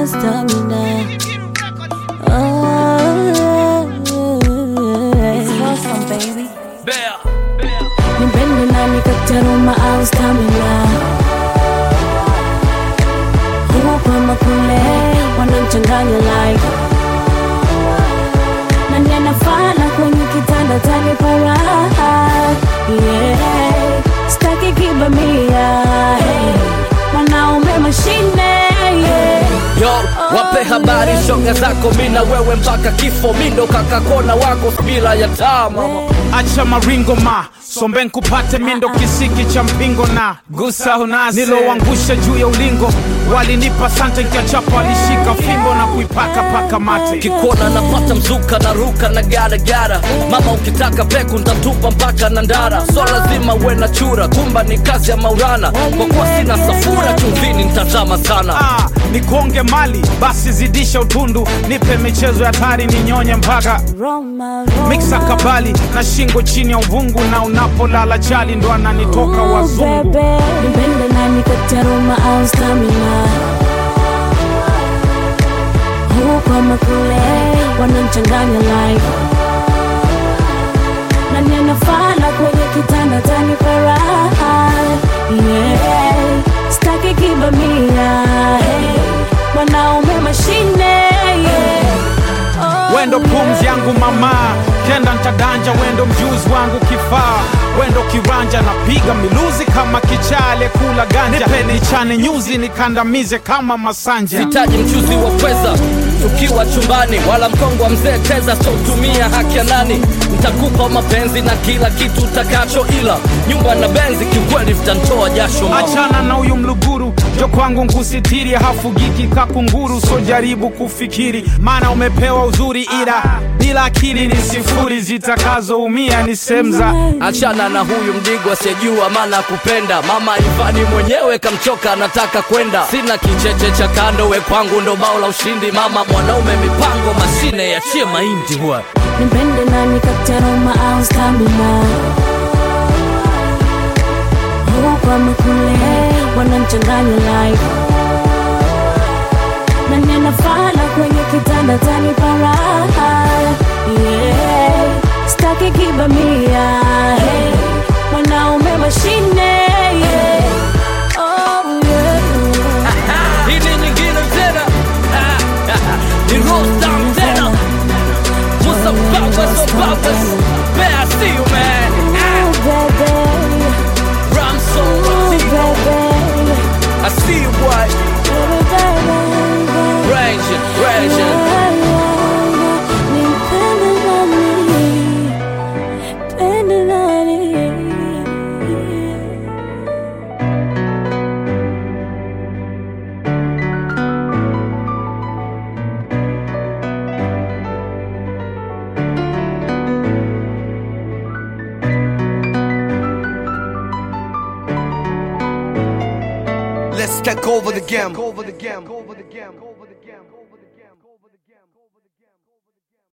my stamina. Oh, It's awesome, baby. Bear. nipende nani kataruma au stamina. Huku ama kule wanamchanganya like nani anafana kwenye kitanda tanipa raha yeah. Staki kibamia hey. Mwanaume mashine yeah. Yo, wape habari shoga zako mina wewe mpaka kifo mindo kakakona wako bila ya taa mama acha maringo ma sombe nkupate mindo kisiki cha mpingo na gusa unasi niloangusha juu ya ulingo walinipa sante nkiachapa walishika fimbo na kuipaka paka mate kikona napata mzuka na ruka na garagara mama ukitaka peku ntatupa mpaka na ndara so lazima uwe na chura kumba ni kazi ya maurana kwa kuwa sina safura chumvini ntazama sana Ah, nikuonge mali basi zidisha utundu nipe michezo ya tari ninyonye mpaka Roma, Roma. miksa kabali na shingo chini ya uvungu na unapolala chali ndo ananitoka Oh, wazungu bebe. Nipende nani kati ya Roma au stamina huku ama kule wanamchanganya like nani anafana kwenye kitanda tanipa raha yeah. staki kibamia hey. mwanaume mashine yeah. oh, wendo pumzi yangu mama kenda ntadanja wendo mjuzi wangu kifaa wendo kiranja napiga miluzi kama kichale kula ganja nipe nichane nyuzi nikandamize kama masanja hitaji mchuzi wa pweza tukiwa chumbani wala mkongo wa mzee teza sotumia haki ya nani ntakupa mapenzi na kila kitu utakacho ila nyumba na benzi kiukweli vitantoa jasho mama. achana na huyu mluguru jo kwangu nkusitiri hafugiki kakunguru so jaribu kufikiri maana umepewa uzuri ila bila akili ni sifuri zitakazoumia ni semza achana na huyu mdigo asiyejua maana kupenda mama ivani mwenyewe kamchoka anataka kwenda sina kicheche cha kando we kwangu ndo bao la ushindi mama mwanaume mipango mashine yachie mahindi huwa nipende nani kati ya Roma au stamina huku ama kule wanamchanganya like nani anafana kwenye kitanda tanipa raha yeah. staki kibamia hey. mwanaume mashine yeah. oh, yeah. hii ni nyingine tena ni rostam tena Musa Babas or Babas Man I see you man Ooh, baby. Ramso Ooh, baby. I see you boy Ranging, ranging Let's take over the game. Over the game. Over the game.